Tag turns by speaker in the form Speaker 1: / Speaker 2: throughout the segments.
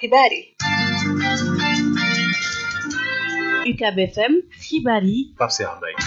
Speaker 1: xibaar yi
Speaker 2: UCAB FM xibaar yi
Speaker 3: Pape Cheikh Mbaye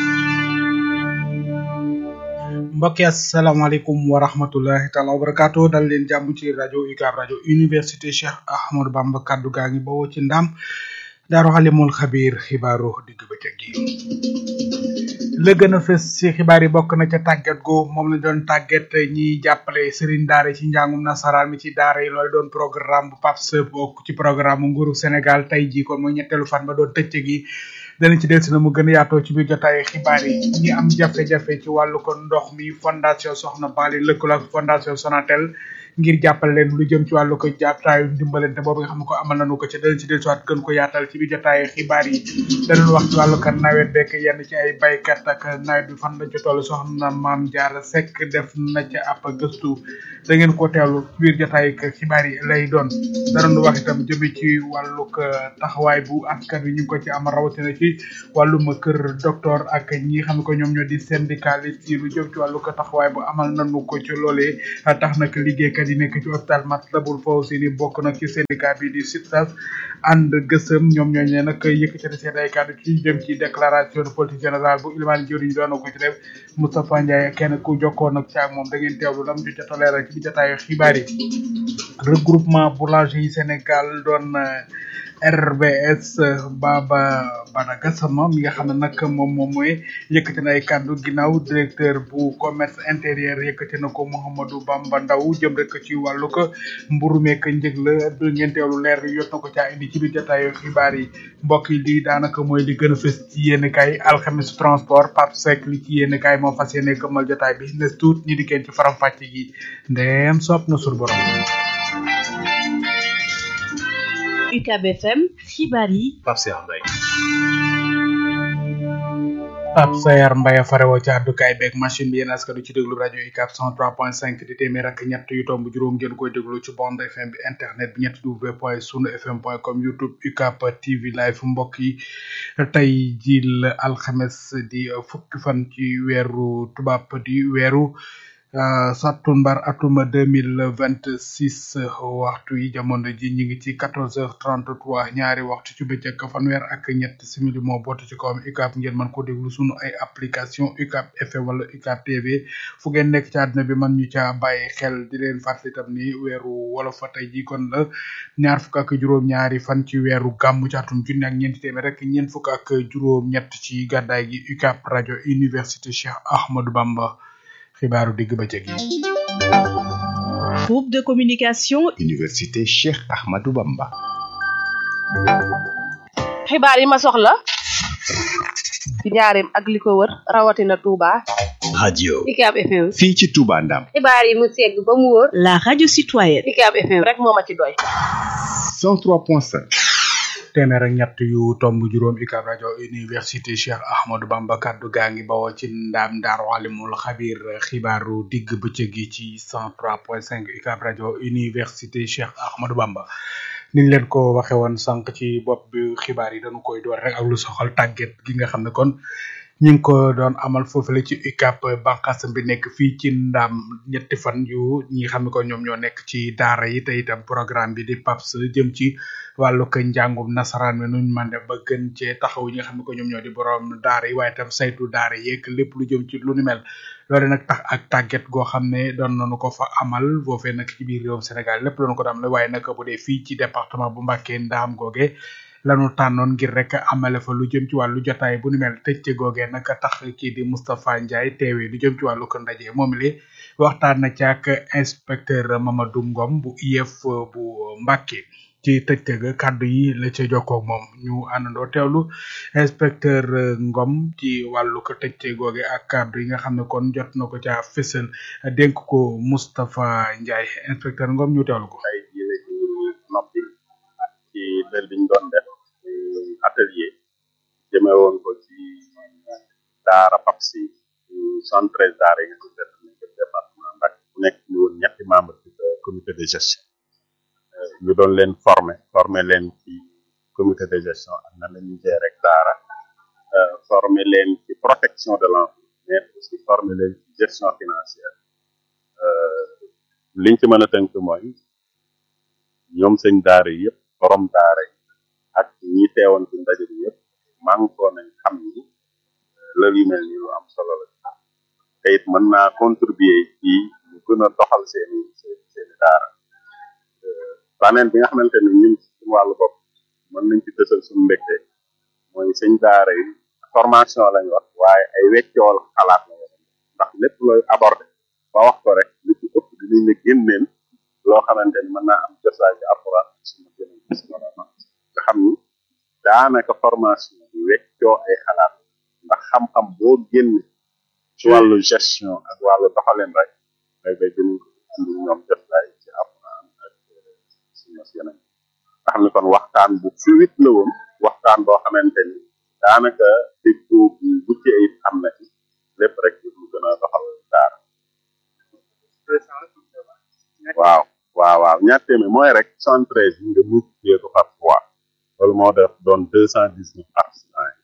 Speaker 4: mbokki asalaamaaleykum wa rahmatullahi taala wa barakaatu dal leen jàmm ci rajo UCAB rajo université Cheikh Ahmadou Bamba kaddu gaa ngi bawoo ci ndam daaru xalimul xabiir xibaaru digg bëccëg gi la gën a fës ci xibaar yi bokk na ca tàggat gu moom la doon tàggat ñiy jàppale sëriñ daara ci njàngum nasaraan mi ci daara yi loolu doon programme bu PAPS bokk ci programme mu nguuru Sénégal tey jii kon mooy ñetteelu fan ba doon tëcc gi danañ ci dellusi na mu gën a yaatoo ci biir jotaay xibaar yi ñi am jafe-jafe ci wàllu ko ndox mi fondation Soxna Bali lëkkaloo ak fondation Sonatel ngir jàppale leen lu jëm ci wàllu ko jàppataayu ndimbalante boobu nga xam ne ko amal nañu ko ci danañ ci dellusiwaat gën ko yaatal ci biir jotaay xibaar yi danañ wax ci wàllu kan nawet bekk yenn ci ay baykat ak nawet bi fan lañ ci toll soxna maam Jaara Sekk def na ca ab gëstu da ngeen ko teewlu ci biir jotaay xibaar yi lay doon danañ wax itam jëme ci wàllu taxawaay bu askan wi ñu ngi ko ci am rawatina ci wàllum kër docteur ak ñi xam ne ko ñoom ñoo di syndicaliste yi lu jëm ci wàllu ko taxawaay bu amal nañu ko ci loolee tax nag liggéeykat yi nekk ci hôpital Matlaboul Fawzeyni bokk nag ci syndicat bi di SUTSAS ànd gësëm ñoom ñooñu ne nag yëkkati seen ay kàddu ci jëm ci déclaration de politique générale bu Ilimane Diori ñu doon ko ci def Moustapha Ndiaye kenn ku jokkoo nag ci ak moom da ngeen teewlu lam ju jot a leeral ci bi jotaayu xibaar yi regroupement boulanger yi Sénégal doon RBS Baba Bada Gassama mi nga xam ne nag moom moom mooy yëkkati na ay kàddu ginnaaw directeur bu commerce intérieur yëkkati na ko Mouhamadou Bamba Ndaw jëm rek ci wàllu ko mburu meek njëg la du ngeen teewlu leer yot na ko caa indi ci biir jotaayu xibaar yi mbokk yi lii daanaka mooy li gën a fës ci yéen kay alxames transport Pape Seck li ci yéen kay moo fas yéene këmmal jotaay bi ne tuut ñi di kenn ci faram fàcc gi ndeem sopp na sur borom
Speaker 2: UCAB FM xibaar yi
Speaker 3: Pape Cheikh Mbaye
Speaker 4: Pape Sayar Mbaye farewoo ci àddukaay beeg machine bi yéen askanu ci déglu rajo UCAB 103.5 di téeméer ak ñett yu tomb juróom ngeen koy déglu ci bande FM bi internet bi ñetti w point sunu fm point com youtube UCAB TV live mbokk yi tey ji la alxames di fukki fan ci weeru tubaab di weeru sattumbar atuma deux mille vingt six waxtu yi jamono ji ñu ngi ci quatorze heures trente trois ñaari waxtu ci bëccëg fanweer ak ñett simili moo bootu ci kawam UCAB ngeen mën ko déglu sunu ay application UCAB FM wala UCAB TV fu ngeen nekk ci àdduna bi man ñu caa bàyyi xel di leen fàttali tam ni weeru wolof fa tey ji kon la ñaar fukk ak juróom-ñaari fan ci weeru gàmmu ci atum junni ak ñeenti téeméer rek ñeent fukk ak juróom-ñett ci gàddaay gi UCAB rajo université Cheikh Ahmadou Bamba. xibaaru digg bëccëg yi.
Speaker 2: groupe de communication.
Speaker 5: université Cheikh Ahmadou Bamba.
Speaker 1: xibaar yi ma soxla ci njaareem ak li ko wër rawatina Touba.
Speaker 5: radio.
Speaker 1: UCAB FM.
Speaker 5: fii ci Touba Ndam.
Speaker 1: xibaar yi mu segg ba mu wóor.
Speaker 2: la radio citoyenne.
Speaker 1: UCAB FM rek moo ma ci doy.
Speaker 5: 103.5.
Speaker 4: téeméer ak ñett yu tomb juróom UCAB rajo université Cheikh Ahmadou Bamba kaddu gaa ngi bawoo ci ndaam daaru alimul xabir xibaaru digg bëccëg gi ci 103.5 UCAB rajo université Cheikh Ahmadou Bamba niñ leen ko waxe woon sànq ci bopp bi xibaar yi dañu koy door rek ak lu soxal tàgget gi nga xam ne kon ñu ngi ko doon amal foofule ci UCAB bànqaasam bi nekk fii ci ndaam ñetti fan yu ñi nga xam ne ko ñoom ñoo nekk ci daara yi te itam programme bi di PAPS jëm ci wàllu ko njàngum nasaraan mi nuñ man def ba gën cee taxaw ñi nga xam ne ko ñoom ñoo di borom daara yi waaye itam saytu daara yeeg lépp lu jëm ci lu ni mel loolu nag tax ak tàgget goo xam ne doon nañu ko fa amal foofee nag ci biir réewum Sénégal lépp doon ko dam la waaye nag bu dee fii ci département bu Mbacké ndaam googe lanu tànnoon ngir rek amale fa lu jëm ci wàllu jotaay bu ni mel tëjce googee nag tax kii di Moustapha Ndiaye teewee lu jëm ci wàllu ko ndaje moom li waxtaan na ci ak inspecteur Mamadou Ngom bu IEF bu Mbacké ci tëjte ga kàddu yi la ca jokkoo moom ñu àndandoo teewlu inspecteur Ngom ci wàllu ko tëjte googe ak kàddu yi nga xam ne kon jot na ko ca fësal dénk ko Moustapha Ndiaye inspecteur Ngom ñu teewlu ko.
Speaker 6: tey jii la ñu noppi ci lël bi ñu doon def atelier jëme woon ko ci daara PAPS yi cent treize daara yi nga xam ne nekk département Mbacké bu nekk ñu woon ñetti membre ci comité de gestion ñu doon leen former former leen ci comité de gestion ak nan la ñuy gérer daara former leen ci protection de l'enfant mais aussi former leen ci gestion financière liñ ci mën a tënk mooy ñoom sëñ daara yi yëpp borom daara yi ak ñi teewoon ci ndaje bi yëpp mànkoo nañ xam ni lël yu mel nii lu am solo la te it mën naa contribuer ci ñu gën a doxal seeni seen seeni daara baneen bi nga xamante ne ñun suñu wàllu bopp mën nañ ci dësal suñu mbégte mooy sëñ daara yi formation lañ wax waaye ay weccool xalaat la wax ndax lépp looy abordé ba wax ko rek li ci ëpp dinañ la génneel loo xamante ni mën naa am josaay ci alxuraan suñu génn ci suñu nga xam ni daanaka formation bi weccoo ay xalaat ndax xam-xam boo génne ci wàllu gestion ak wàllu doxalin rek day bay dinañ ko andi ñoom jotaay ci alxuraan ak suñu yeneen nga xam ne kon waxtaan bu fluide la woon waxtaan boo xamante ni daanaka déggoo bu mucc ayib am na ci lépp rek lu gën a doxal daara waaw waaw waaw ñaar téeméer mooy rek soixante treize nga multiplier ko par trois loolu moo def doon deux cent dix neuf participants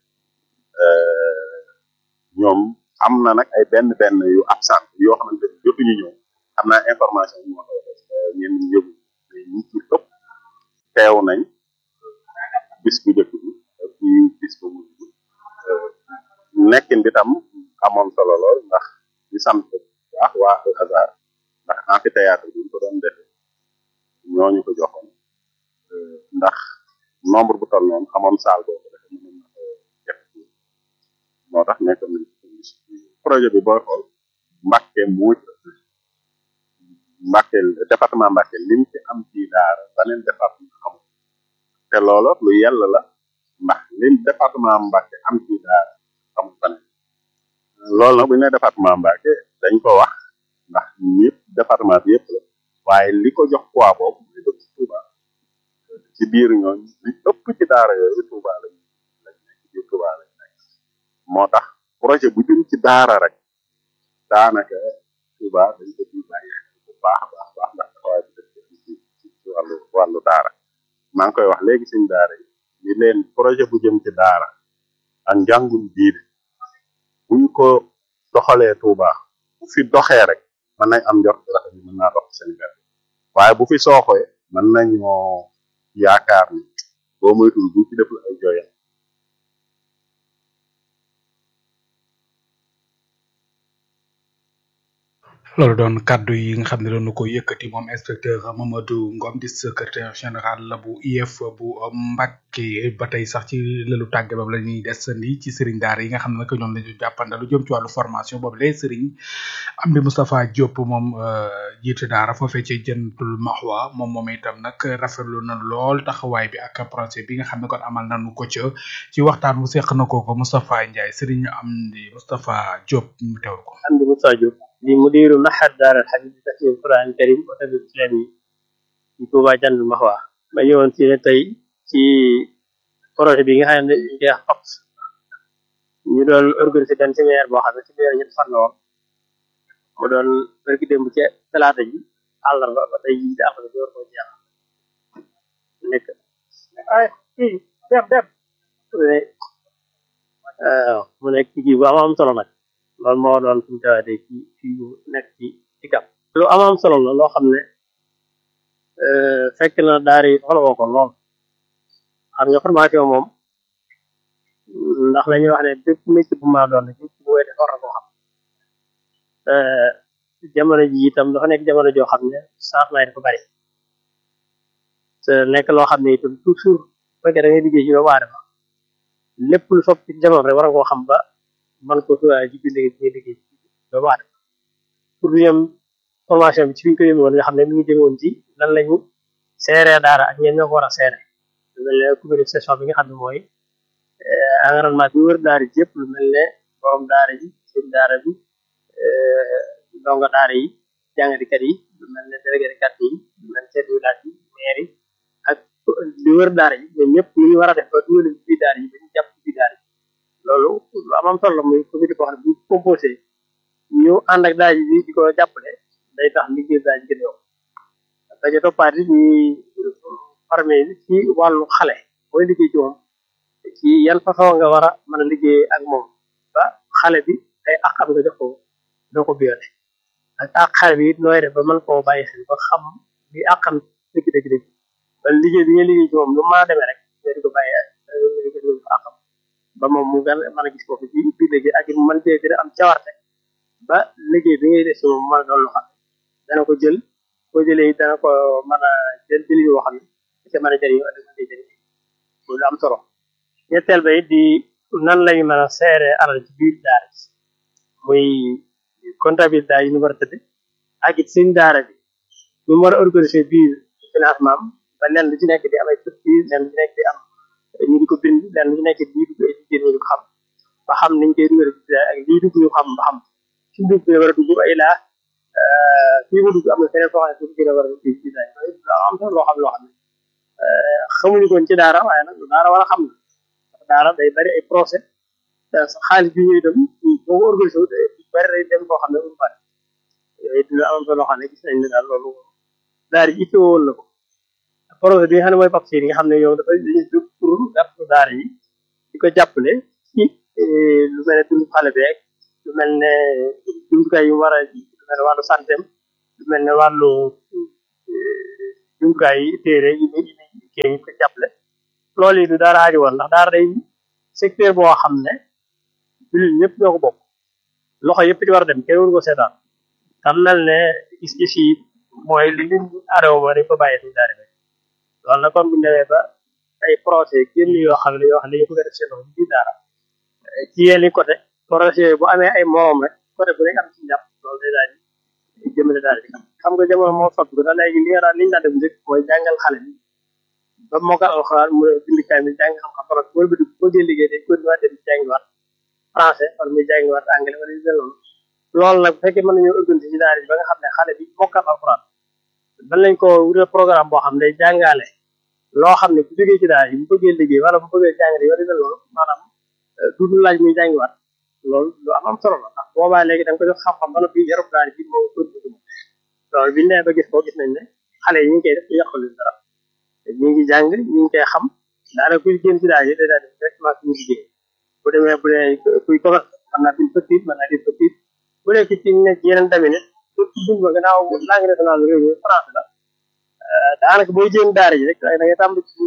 Speaker 6: yi ñoom am na nag ay benn benn yu absent yoo xamante ni jotuñu ñëw am naa information yi moo koy def ñeen ñi yëgu mais ñi ci ëpp teew nañ bis bu njëkk bi ak ci bis bu mujj bi nekkin bi tam amoon solo lool ndax di sant bu baax waa Al Azhar ndax amphithéâtre bi ñu ko doon defee ñooñu ko joxoon ndax nombre bu toll noonu amoon saal boobu dafa mënoon na ko def moo tax nekkoon nañ ci condition projet bi booy xool Mbàkke moo ci ëpp Mbàkke département Mbàkke lim ci am ci daara beneen département amul te loolu lu yàlla la ndax lim département Mbàkke am ci daara amul beneen loolu nag bu ñu nee département Mbàkke dañ ko wax ndax ñëpp département bi yëpp la waaye li ko jox poids boobu mooy dëkk Touba ci biir ñooñu li ëpp ci daara yooyu Touba lañ lañ nekk ci biir Touba lañ nekk moo tax projet bu jëm ci daara rek daanaka Touba dañ ko ciy bàyyi xel bu baax a baax baax ndax taxawaay bi dëkk ci ci ci wàllu wàllu daara maa ngi koy wax léegi suñ daara yi ni leen projet bu jëm ci daara ak njàngum diine buñ ko doxalee Touba bu fi doxee rek mën nañ am njort rafet bi mën naa dox Sénégal waaye bu fi sooxee mën nañoo yaakaar ni boo moytul bu ci def la ay jooyal
Speaker 4: loolu doon kaddu yi nga xam ne doon na ko yëkkati moom inspecteur Mamadou Ngom di secrétaire général la bu IEF bu Mbacké ba tey sax ci lëlu tàgge boobu la ñuy desandi ci sëriñ daara yi nga xam ne nag ñoom la ñu jàppanda lu jëm ci wàllu formation boobu lay sëriñ Amdi Moustapha Diop moom jiite daara foofee ci jëntul maxwa moom moom itam nag rafetlu na lool taxawaay bi ak projet bi nga xam ne kon amal nañu ko ca ci waxtaan bu seq na ko ko Moustapha Ndiaye sëriñ Amdi Moustapha Diop mu teewul ko
Speaker 3: Amdi Moustapha Diop di mudiru maxad daara alxadis bi tafsir quran karim wa tabi islami ci Touba Jannul Maxwa ma ñëwoon ci ne tey ci projet bi nga xam ne dañ koy wax PAPS ñu doon organiser benn séminaire boo xam ne séminaire ñetti fan la woon mu doon bërki démb ci talaata ji àllarba ba tey ji di alxames door koo jeex nekk ay kii dem dem waaw mu nekk ci kii bu am am solo nag loolu moo doon suñu tawaatee ci ci nekk ci ci gàpp lu am am solo la loo xam ne fekk na daara yi soxla woo ko lool xam nga formation moom ndax la ñuy wax ne bépp métier bu ma doon bépp bu wéy def war na koo xam jamono ji itam dafa nekk jamono joo xam ne changement yi dafa bari te nekk loo xam ne itam toujours fekkee da ngay liggéey ci doomu aadama lépp lu sopp ci jamono rek war nga koo xam ba man ko tuwaay ci biir liggéey bi ngay liggéey doomu aadama pour ñu ñoom formation bi ci fi ñu ko yëngu woon nga xam ne mi ngi jëme woon ci lan lañu seeree daara ak ñeen ñoo ko war a seere lu mel ne comité de gestion bi nga xam ne mooy environnement bi wër daara ji yëpp lu mel ne borom daara ji seen daara bi ndongo daara yi jàngatikat yi lu mel ne délégué de quartier yi lu mel ne chef de village yi maire yi ak li wër daara yi ñoom ñëpp ñu war a def ba dugal ci biir daara yi ba ñu jàpp ci biir daara yi loolu lu am am solo la muy comité boo xam ne bu composé ñu ànd ak daara ji di ko jàppale day tax liggéey daara ji gën a yokk dañu toppaat it ñuy formé ci wàllu xale booy liggéey ci moom ci yan façon nga war a mën a liggéey ak moom ba xale bi ay àqam nga jox ko doo ko biyoone ak ak xale bi it nooy def ba mën koo bàyyi xel ba xam li àqam dëgg dëgg dëgg ba liggéey bi nga liggéey ci moom lu maa demee rek nga di ko bàyyi nga di ko àqam ba moom mu gën a mën a gis foofu ci biir liggéey ak it mu mën cee gën a am cawarte ba liggéey bi ngay def si moom mën a doon loo xam ne dana ko jël boo jëlee it dana ko mën a jël jël yoo xam ne da ca mën a jëriñoo ak da ca jëriñ lu am solo ñetteel ba it di nan lañu mën a seere alal ci biir daara ji muy comptabilité yi ñu war a tëdd ak it seen daara bi ñu war a organiser biir financement am ba lenn lu ci nekk di am ay structure lenn lu ci nekk di am ñu di ko bind lenn lu ci nekk di dugg ay jigéen ñu di ko xam ba xam niñ koy dugal ci ak lii dugg ñu xam ba xam ci dugg war a dugg ay laa fii mu dugg am na feneen foo xam ne gën a war a dugg ci daara am solo loo xam loo xam ne xamuñu koon ci daara waaye nag daara war a xam na ndax daara day bari ay procès xaalis bi ñuy dem boo ko organisé wu day bari day dem koo xam ne du bari yooyu dina am solo loo xam ne gis nañ ne daal loolu daara ji itte woon na ko projet bi nga xam ne mooy PAPSI yi nga xam ne yow dafay dañuy jóg pour gàtt daara yi di ko jàppale ci lu mel ne dundu xale beeg lu mel ne jumtukaay yu war a lu mel ne wàllu santé lu mel ne wàllu jumtukaay yi téere yi muy kii yi ko jàppale loolu yi du daara aajo woon ndax daara day secteur boo xam ne jullit ñëpp ñoo ko bokk loxo yëpp ci war a dem kenn waru ko seetaan xam mel ne gis-gis yi mooy li liñ aadama ba dañ ko bàyyi suñu daara bi loolu nag kon bu ñu demee ba ay projet génn yoo xam ne yoo xam ne dañu bëgg a def seen loxo ci daara ci yenn côté projet bu amee ay morom rek côté bu nekk am ci njàpp loolu day daal di jëmale daal di xam nga jamono moo soppi ko da léegi li nga daan li ñu daan def njëkk mooy jàngal xale bi ba mokkal alxuraan mu bind kaay mi jàng xam-xam parce que boo boo dee liggéey day continuer dem jàngiwaat français wala muy jàngiwaat anglais wala yu mel noonu loolu nag bu fekkee mën nañoo organiser ci daara ji ba nga xam ne xale bi mokkal alxuraan ban lañ ko wutal programme boo xam ne day jàngale loo xam ne ku jógee ci daara ji bu bëggee liggéey wala bu bëggee jàngale wala yu mel noonu maanaam du du laaj muy jàngiwaat loolu lu am am solo la ndax boobaa léegi da nga ko jox xam-xam ba noppi yarub daara ji moo continuer loolu biñ nee ba gis ko gis nañ ne xale yi ñu ngi koy def ñu yàqul dara ñu ngi jàng ñu ngi koy xam daanaka kuy génn ci daara ji day daal di directement suñu liggéey bu demee bu dee kuy commerce mën naa bind petite mën naa bind petite bu dee ci ci nekk yeneen tamit surtout bind ba gannaaw langue nationale réew mi français la daanaka booy jéem daara ji rek da ngay tàmbali ci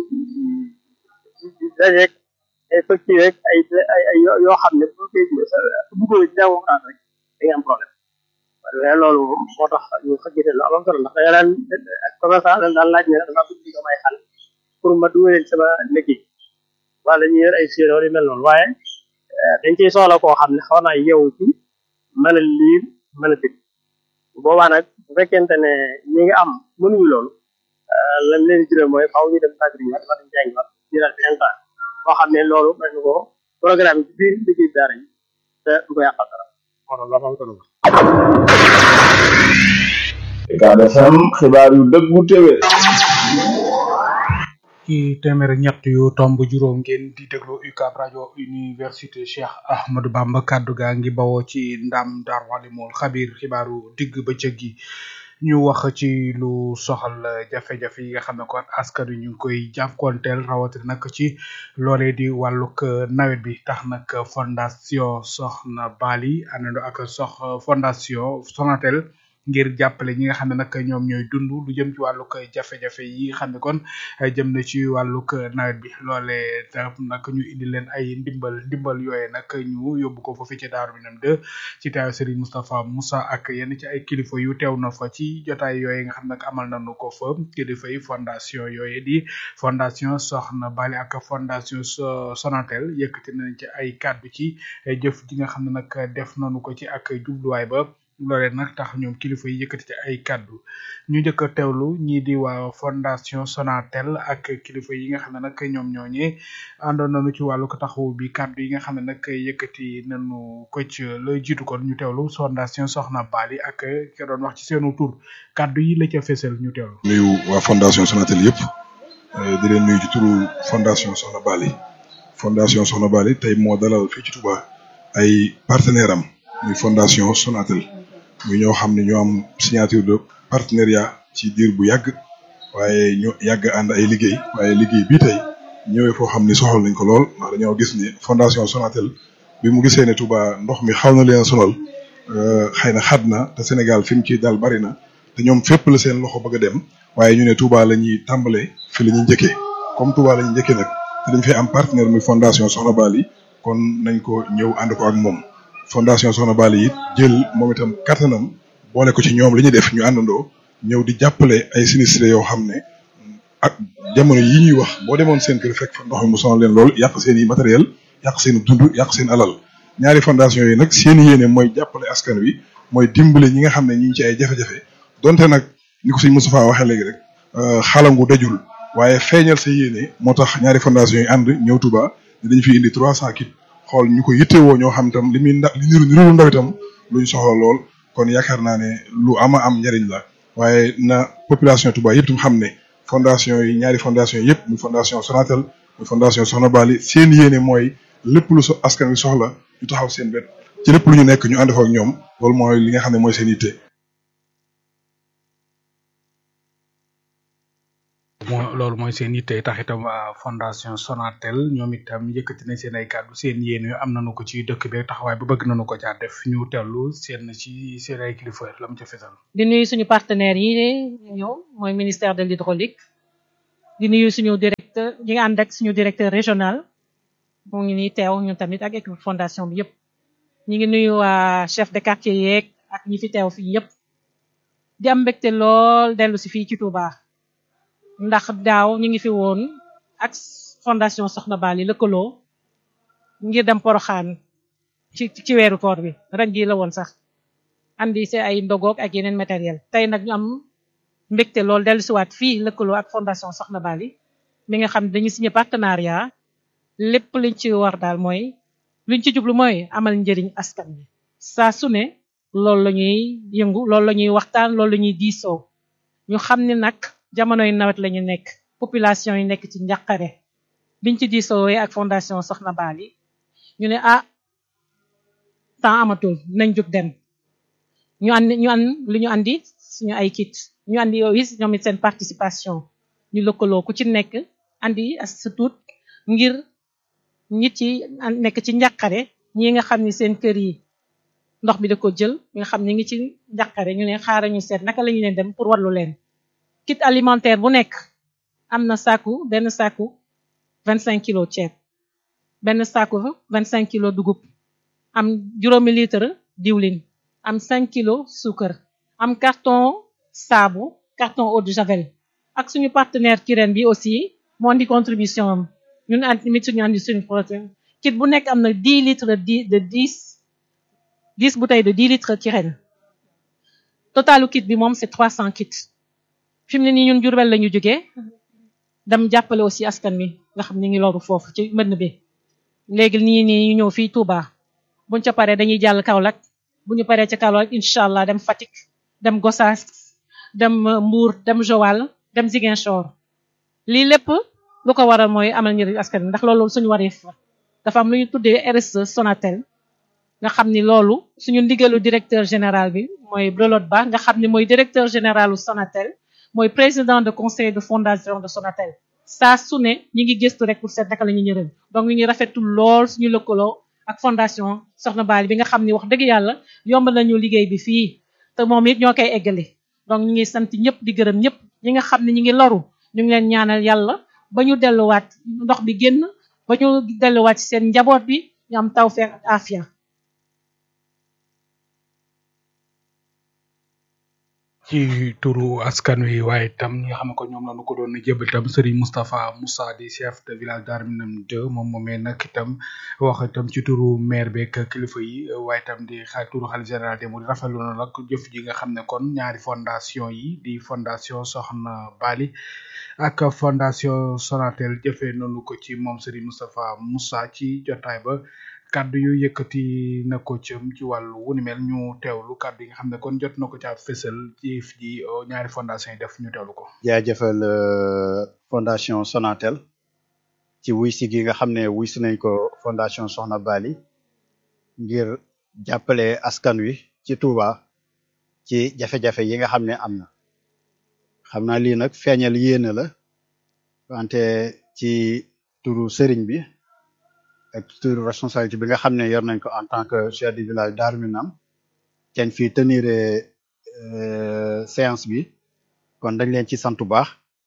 Speaker 3: dajeeg ay facture rek ay ay ay yoo xam ne bu koy buggoo ci jàngu français rek da nga am problème waaye loolu moom moo tax ñu xëggite lu am solo ndax da nga daan ak commerçant dañ daan laaj ne dama bëgg di ko may xal pour ma dugaleen sama liggéey wala ñu yor ay séeréer yu mel noonu waaye dañ ciy soxla koo xam ne xaw naa yeewu ci mën a liir mën a dégg boobaa nag bu fekkente ne ñi nga am mënuñu loolu lan leen di jural mooy faaw ñu dem tàggat yi wala ñu jàngi waat jëlaat beneen temps boo xam ne loolu mën nga ko programme ci biir liggéey daara yi te du ko yàqal dara moo tax la am solo
Speaker 7: Ucab FM xibaar yu dëggu téwé
Speaker 4: ci téeméer ak ñett yu tomb juróom ngeen di déglu UCAB rajo université Cheikh Ahmadou Bamba kaddu gaa ngi bawoo ci ndam Darou Alimul xabir xibaaru digg bëccëg gi ñu wax ci lu soxal jafe-jafe yi nga xam ne kon askan wi ñu ngi koy jànkuwanteel rawatina nag ci loolee di wàllug nawet bi tax nag fondation Soxna Bali àndandoo ak sox fondation Sonatel ngir jàppale ñi nga xam ne nag ñoom ñooy dund lu jëm ci wàllug jafe-jafe yi nga xam ne kon jëm na ci wàllug nawet bi loolee tax nag ñu indi leen ay ndimbal ndimbal yooye nag ñu yóbbu ko foofu ci Daaru Minam 2 ci teew Serigne Moustapha Moussa ak yenn ci ay kilifa yu teew na fa ci jotaay yooye nga xam ne amal nañu ko fa kilifa yi fondation yooye di fondation Soxna Bali ak fondation Sonatel yëkkati nañ ci ay kàddu ci jëf ji nga xam ne nag def nañu ko ci ak jubluwaay ba loolee nag tax ñoom kilifa yi yëkkati ci ay kàddu ñu njëkk a teewlu ñii di waa fondation Sonatel ak kilifa yi nga xam ne nag ñoom ñooñee àndoon nañu ci wàllu ko taxawu bi kàddu yi nga xam ne nag yëkkati nañu ko ci la jiitu kon ñu teewlu fondation Soxna Bali ak ka doon wax ci seenu tur kàddu yi la ca fesal ñu teewlu.
Speaker 8: nuyu waa fondation Sonatel yëpp di leen nuyu ci turu fondation Soxna Bali fondation Soxna Bali tey moo dalal fii ci Touba ay partenaire am muy fondation Sonatel. ñu ñoo xam ne ñoo am signature de partenariat ci diir bu yàgg waaye ñu yàgg ànd ay liggéey waaye liggéey bii tey ñëwee foo xam ni soxal nañ ko lool ndax dañoo gis ni fondation Sonatel bi mu gisee ne Touba ndox mi xaw na leen sonal xëy na xat na te Sénégal fi mu ci dal bari na te ñoom fépp la seen loxo bëgg a dem waaye ñu ne Touba la ñuy tàmbalee fi la ñuy njëkkee comme Touba la ñuy njëkkee nag te dañ fay am partenaire muy fondation Soxna Bali kon nañ ko ñëw ànd ko ak moom fondation Soxna Bali it jël moom itam kattanam boole ko ci ñoom li ñuy def ñu àndandoo ñëw di jàppale ay sinistrés yoo xam ne ak jamono yi ñuy wax boo demoon seen kër fekk fa ndox mi mu sonal leen lool yàq seen i matériel yàq seen dund yàq seen alal ñaari fondation yi nag seen yéene mooy jàppale askan wi mooy dimbale ñi nga xam ne ñi ngi ci ay jafe-jafe donte nag ni ko sëñ Moustapha waxee léegi rek xalangu dajul waaye feeñal sa yéene moo tax ñaari fondation yi ànd ñëw Touba ne dañu fi indi trois cent kits xool ñu ko yittewoo ñoo xam itam li muy nda li niru niru ndaw itam lu ñu soxla lool kon yaakaar naa ne lu ama am njariñ la waaye na population Touba yëpp tam xam ne fondation yi ñaari fondation yëpp muy fondation Sonatel muy fondation Soxna Bali seen yéene mooy lépp lu so askan wi soxla ñu taxaw seen wet ci lépp lu ñu nekk ñu ànd fa ak ñoom loolu mooy li nga xam ne mooy seen yitte.
Speaker 4: moo loolu mooy seen yitte tax itam waa fondation Sonatel ñoom itam yëkkati nañ seen ay kàddu seen yéene am nañu ko ci dëkk bi taxawaay bu bëgg nañu ko caa def ñu tellu seen ci seen ay kilifa la mu ca fesal.
Speaker 9: di nuyu suñu partenaires yi ñëw mooy ministère de l'hydraulique di nuyu suñu directeur ñi nga ànd ak suñu directeur régional mu ngi nii teew ñun tamit ak équipe fondation bi yëpp ñi ngi nuyu waa chef de quartier yeeg ak ñi fi teew fii yëpp di am mbégte lool dellu si fii ci Touba ndax daaw ñu ngi fi woon ak fondation Soxna Bali lëkkaloo ngir dem Poroxaan ci ci weeru koor bi ren jii la woon sax andi si ay ndogoog ak yeneen matériel tey nag ñu am mbégte lool dellu siwaat fii lëkkaloo ak fondation Soxna Bali mi nga xam ne dañu signé partenariat lépp liñ ci war daal mooy liñ ci jublu mooy amal njëriñ askan bi saa su ne loolu la ñuy yëngu loolu la ñuy waxtaan loolu la ñuy diisoo ñu xam ne nag jamonoy nawet la ñu nekk population yi nekk ci njàqare biñ ci diisoowee ak fondation Soxna Bali ñu ne ah temps amatul nañ jóg dem ñu andi ñu an li ñu andi suñu ay kit ñu andi yooyu ñoom it seen participation ñu lëkkaloo ku ci nekk andi as sa tuut ngir nit yi nekk ci njàqare ñi nga xam ni seen kër yi ndox bi da ko jël nga xam ni ngi ci njàqare ñu ne xaaral ñu seet naka la ñu leen dem pour wallu leen kit alimentaire bu nekk am na saaku benn saaku vingt cinq kilo ceeb benn saaku vingt cinq kilo dugub am juróomi litre diwlin am cinq kilo suukar am carton saabu carton eau de javel ak suñu partenaire Kirène bi aussi moo andi contribution am ñun tamit suñu andi suñu projet kit bu nekk am na dix litres de dix dix bouteilles de dix litres Kirène totalu kit bi moom c'est trois cent kits fi mu ne nii ñun Jurbel la ñu jógee dem jàppale aussi askan wi nga xam ni ngi loru foofu ci mbënn bi léegi nii nii ñu ñëw fii Touba buñ ca paree dañuy jàll Kaolack bu ñu paree ca Kaolack incha allah dem Fatick dem Gossas dem Mbour dem Joal dem Ziguinchor lii lépp lu ko waral mooy amal njëriñ askan wi ndax loolu suñu wareef la dafa am lu ñu tuddee RSE Sonatel nga xam ni loolu suñu ndigalu directeur général bi mooy Brelote Ba nga xam ni mooy directeur généralu Sonatel mooy président de conseil de fondation de Sonatel saa su ne ñi ngi gëstu rek pour seet naka la ñu ñërëm donc ñu ngi rafetlu lool suñu lëkkaloo ak fondation Soxna Bali bi nga xam ni wax dëgg yàlla yomb nañu liggéey bi fii te moom it ñoo koy eggale donc ñu ngi sant ñëpp di gërëm ñëpp ñi nga xam ne ñi ngi loru ñu ngi leen ñaanal yàlla ba ñu delluwaat ndox bi génn ba ñu delluwaat ci seen njaboot bi ñu am tawfeex ak afia
Speaker 4: ci turu askan wi waaye itam ñi nga xam ne ko ñoom lañu ko doon jébal itam Serigne Moustapha Moussa di chef de village Darou Minam 2 moom moomee nag itam wax itam ci turu maire beeg kilifa yi waaye itam di xa turu xalifa général des mourides rafetlu na nag jëf ji nga xam ne kon ñaari fondation yi di fondation Soxna Bali ak fondation Sonatel jëfee noonu ko ci moom Serigne Moustapha Moussa ci jotaay ba kaddu yu yëkkati na ko cëm ci wàllu wu ni mel ñu teewlu kaddu yi nga xam ne kon jot na ko caa fësal ci ji ñaari fondation yi def ñu teewlu ko.
Speaker 10: jaajëfal fondation Sonatel ci wuy si gi nga xam ne wuy si nañ ko fondation Soxna Bali ngir jàppale askan wi ci Touba ci jafe-jafe yi nga xam ne am na xam naa lii nag feeñal yéene la wante ci turu sëriñ bi. ak turu responsabilité bi nga xam ne yor nañ ko en tant que chef du village Darou Minam kenn fii tenir séance bi kon dañ leen ci sant bu baax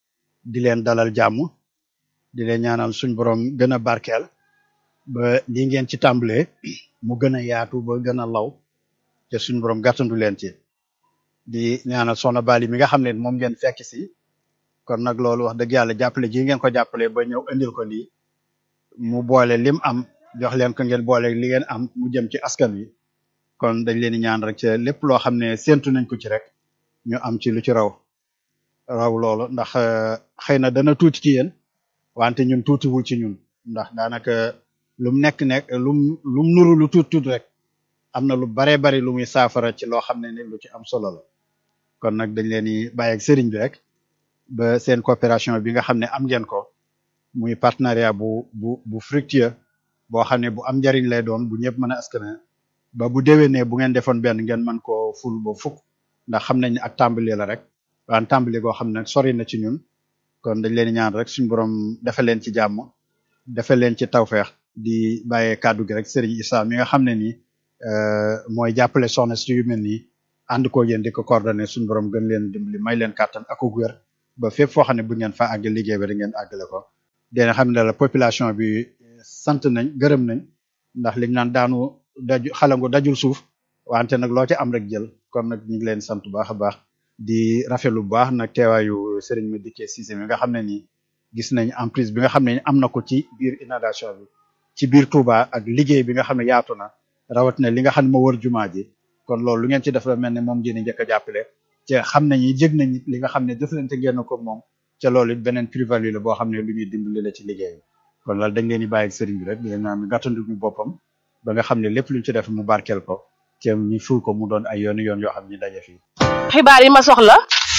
Speaker 10: di leen dalal jàmm di leen ñaanal suñ borom gën a barkeel ba li ngeen ci tàmbalee mu gën a yaatu ba gën a law te suñ borom gàttandu leen ci di ñaanal soxna Bali mi nga xam ne moom ngeen fekk si kon nag loolu wax dëgg yàlla jàppale ji ngeen ko jàppale ba ñëw indil ko lii mu boole lim am jox leen ko ngeen boole li ngeen am mu jëm ci askan wi kon dañ leen di ñaan rek ci lépp loo xam ne séntu nañ ko ci rek ñu am ci lu ci raw raw loolu ndax xëy na dana tuuti ci yéen wante ñun tuutiwul ci ñun ndax daanaka lum nekk nekk lum lum nuru lu tuut tuut rek am na lu baree bari lu muy saafara ci loo xam ne ni lu ci am solo la kon nag dañ leen di bàyyi ak sëriñ bi rek ba seen coopération bi nga xam ne am ngeen ko muy partenariat bu bu bu fructueux boo xam ne bu am njariñ lay doon bu ñëpp mën a askane ba bu déwénee bu ngeen defoon benn ngeen mën koo ful ba fukk ndax xam nañ ne ak tàmbali la rek waan tàmbali goo xam ne sori na ci ñun kon dañ leen di ñaan rek suñu borom defal leen ci jàmm defal leen ci tawfeex di bàyyee kàddu gi rek Serigne Issa mi nga xam ne nii mooy jàppale soxna si yu mel nii ànd koo yéen di ko coordonné suñu borom gën leen dimbali may leen kàttan ak wér ba fépp foo xam ne bu ngeen fa àgg liggéey bi da ngeen àggale ko dina xam ne la population bi sant nañ gërëm nañ ndax liñ naan daanu daju xalangu dajul suuf wante nag loo ci am rek jël kon nag ñu ngi leen sant bu baax a baax di rafetlu bu baax nag teewaayu Serigne Madické Cissé mi nga xam ne nii gis nañ emprise bi nga xam ne am na ko ci biir inondation bi ci biir Touba ak liggéey bi nga xam ne yaatu na rawatina li nga xam ne moo wër jumaa ji kon loolu lu ngeen ci def la mel ne moom ngeen njëkk a jàppale te xam nañu jëg nañ li nga xam ne jëflante ngeen ko moom ca loolu it beneen plus-value la boo xam ne lu ñuy dimbali la ci liggéey bi kon loolu dañ leen di bàyyi ak sëriñ bi rek di leen naan gàttandu ñu boppam ba nga xam ne lépp luñ ci def mu barkeel ko te ñu ful ko mu doon ay yoon yoon yoo xam ne daje fii.
Speaker 1: xibaar yi ma soxla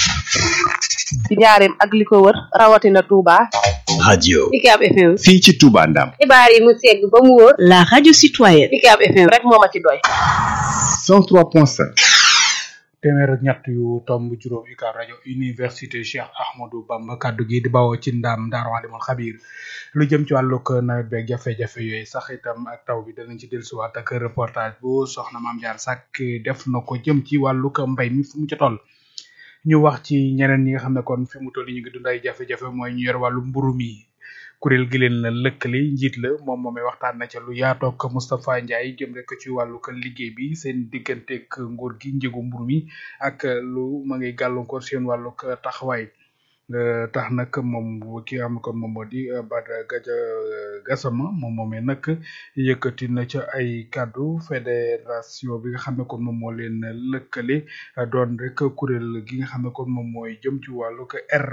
Speaker 1: ci njaareem ak li ko wër rawatina Touba.
Speaker 5: radio
Speaker 2: UCAB FM.
Speaker 5: fii ci Touba Ndam
Speaker 2: xibaar yi mu segg ba mu wóor. la radio citoyenne. UCAB FM
Speaker 1: rek moo ma ci doy.
Speaker 5: 103.5
Speaker 4: téeméer ak ñett yu tomb juróom UCAB rajo université Cheikh Ahmadou Bamba kaddu gi di bawoo ci ndam Daaru Alimul Xabiir lu jëm ci wàllug nawet beeg jafe-jafe yooyu sax itam ak taw bi danañ ci dellusiwaat ak reportage bu soxna Maam Jaar Sàkk def na ko jëm ci wàllug mbay mi fu mu ca toll. ñu wax ci ñeneen ñi nga xam ne kon fi mu toll ñu ngi dund ay jafe-jafe mooy ñu yor wàllu mburu mi kuréel gi leen la lëkkale njiit la moom moomay waxtaan na ca lu yaatoog Moustapha Ndiaye jëm rek ci wàllu kan liggéey bi seen digganteeg nguur gi njëgu mburu mi ak lu ma ngay gàllankoor seen wàllu taxawaay tax nag moom ki am kon moom moo di Bada Gaja Gassama moom moomee nag yëkkati na ca ay kàddu fédération bi nga xam ne kon moom moo leen lëkkale doon rek kuréel gi nga xam ne kon moom mooy jëm ci wàllu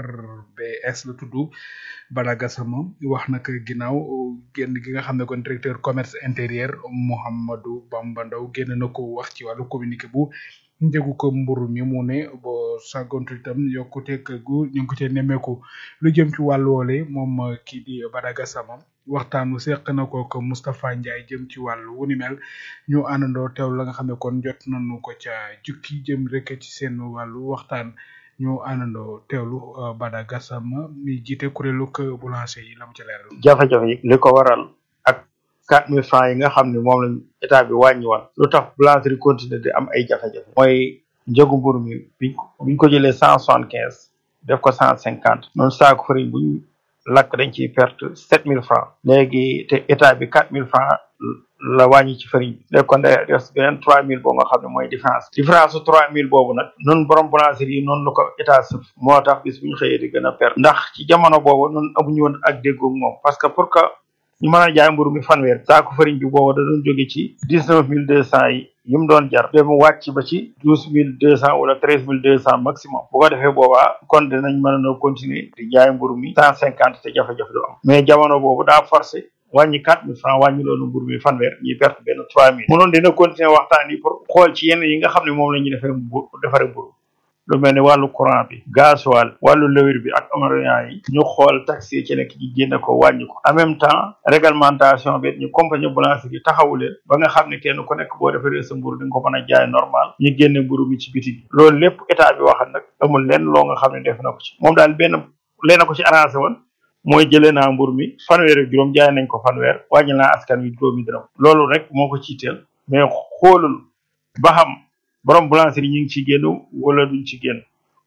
Speaker 4: RBS la tudd Bada Gassama wax nag ginnaaw génn gi nga xam ne kon directeur commerce intérieur Mouhamadou Bamba Ndaw génn na ko wax ci wàllu communiqué bu njëgu ko mburu mi mu ne boo sàggontu itam yokkute gu ñu ngi ko cee nemmeeku lu jëm ci wàllu woole moom kii di Badaga Sama waxtaanu seq na ko ko Moustapha Ndiaye jëm ci wàllu wu ni mel ñu àndandoo teew la nga xam ne kon jot nañu ko ca jukki jëm rek ci seen wàllu waxtaan ñu àndandoo teewlu Badaga Sama mi jiite kuréelu ko boulanger yi la mu ci leeral.
Speaker 11: jafe-jafe yi li ko waral ak quatre mille francs yi nga xam ne moom lañ état bi wàññiwoon lu tax boulangerie continuer di am ay jafe-jafe mooy njëgu mburu mi biñ ko biñ ko jëlee cent soixante quinze def ko cent cinquante noonu saako farine buñ lakk dañ ciy perte sept mille francs léegi te état bi quatre mille francs la wàññi ci farine bi léegi kon day des beneen trois mille boo nga xam ne mooy différence différence su trois mille boobu nag noonu borom boulangerie yi noonu la ko état sëf moo tax bis bu ñu xëyee di gën a perte ndax ci jamono boobu noonu amuñu woon ak déggoog moom parce que pour que ñu mën a jaay mburu mi fanweer saako farine bi boobu da doon jóge ci dix neuf mille deux cent yi yi mu doon jar dem wàcc ba ci douze mille deux cent wala treize mille deux cent maximum bu ko defee boobaa kon dinañ mën a continuer di jaay mburu mi cent cinquante te jafe-jafe du am mais jamono boobu daa forcé wàññi quatre mille francs wàññi loolu mburu mi fanweer ñuy perte benn trois mille munoon dina continuer waxtaan yi pour xool ci yenn yi nga xam ne moom la ñuy defee mburu defaree mburu lu mel ni wàllu courant bi gasoil wàllu lëwir bi ak amariant yi ñu xool taxi yi ci nekk ci génne ko wàññi ko en même temps réglementation bi ñu compagnie boulangerie yi taxawu leen ba nga xam ne kenn ku nekk boo defaree sa mburu di nga ko mën a jaay normal ñu génne mburu mi ci biti bi loolu lépp état bi waxal nag amul lenn loo nga xam ne def na ko ci moom daal benn leen ko ci arrangé woon mooy jëlee naa mburu mi fanweer ak juróom jaay nañ ko fanweer wàññi naa askan wi juróomi dërëm loolu rek moo ko ciiteel mais xoolul ba xam borom boulangerie ñu ngi ci génn wala duñ ci génn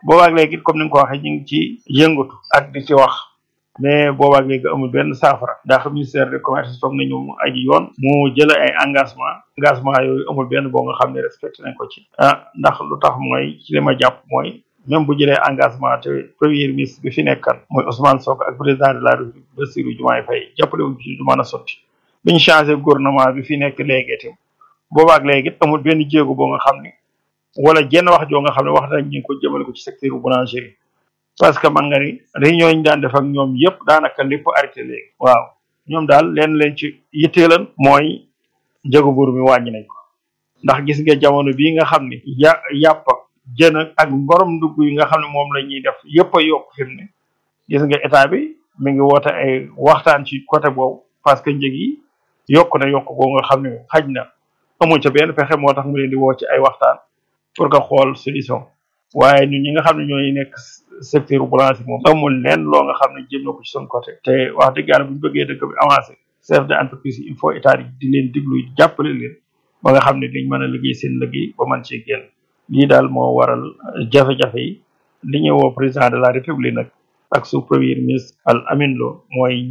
Speaker 11: boobaak léegi comme ni nga ko waxee ñu ngi ci yëngatu ak di ci wax mais boobaak léegi amul benn saafara ndax ministère de commerce toog nañu mu aji yoon mu jël ay engagement engagement yooyu amul benn boo nga xam ne respecté nañ ko ci ah ndax lu tax mooy ci li ma jàpp mooy même bu jëlee engagement te premier ministre bi fi nekkan mooy Ousmane Sonko ak président de la République Bassirou Diomaye Faye jàppale wuñ ci du mën a sotti bi ñu changé gouvernement bi fi nekk léegi itam boobaak léegi it amul benn jéego boo nga xam ne wala jenn wax joo nga xam ne wax nañ ñu ko jëmale ko ci secteur boulangerie parce que man nga ni réunion yi ñu daan def ak ñoom yëpp daanaka lépp arrêté léegi waaw ñoom daal leen leen ci yitteelan mooy njëgu buur mi wàññi nañ ko ndax gis nga jamono bii nga xam ne ya yàpp jën ak borom dugg yi nga xam ne moom la ñuy def yëpp a yokk fi mu ne gis nga état bi mi ngi woote ay waxtaan ci côté boobu parce que njëg yi yokk na yokk boo nga xam ne xaj na amuñ ca benn pexe moo tax mu leen di woo ci ay waxtaan pour nga xool solution waaye ñun ñi nga xam ne ñooy nekk secteur boulanger moom amul leen loo nga xam ne jëm na ko ci son côté te wax dëgg yàlla bu ñu bëggee dëkk bi avancé chef de entreprise yi il faut état yi di leen diglu jàppale leen ba nga xam ne dañ mën a liggéey seen liggéey ba mën cee génn lii daal moo waral jafe-jafe yi li ñu woo président de la république nag ak sous premier ministre Al Amin Lo mooy